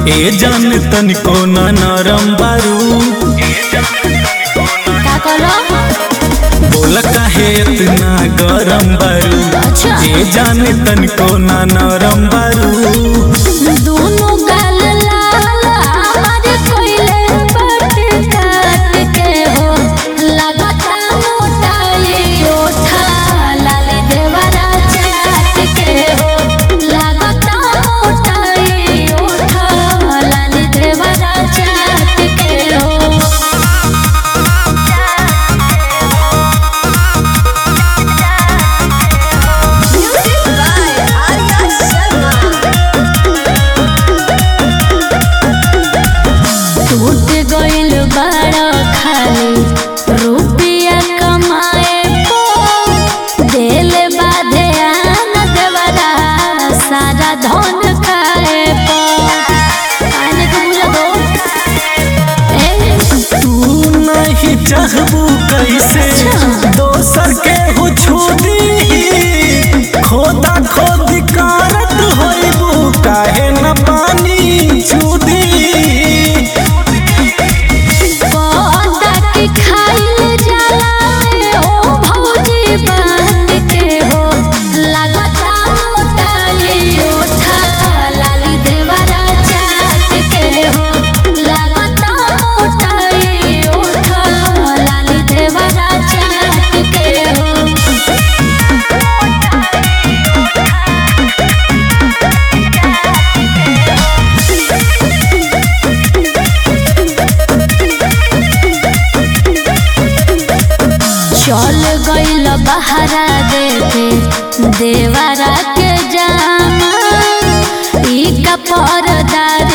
ए जान तनिको न नरम बारू का कहलो बोला काहे इतना गरम बारू अच्छा। ए जान तनिको न नरम बारू दोनों गाल लाल हमारे कोयले बट काट के हो लगता मोटाई ओठा लाल देवरा चाट के हो लगता मोटाई ओठा लाल देवरा चाट के हो Music by Arya Sharma. टूट गइल बड़ा खाली रुपया कमाए पो दिल बाधे आन देवरा सारा धन खाए पो आने को बुला दो ए तू नहीं चाहबू कैसे अच्छा। दोसर के हो छोड़ी खोदा खोदी कारत होइबू काहे न पानी छूदी पौधा के खाइल जाला ओ भौजी बांध के हो लगता मोटाई ओठा लाली देवरा चाट के हो लगता मोटाई ओठा लाली देवरा चाट के हो चल गइल बहरा देखे देवरा के जामा ई का परदार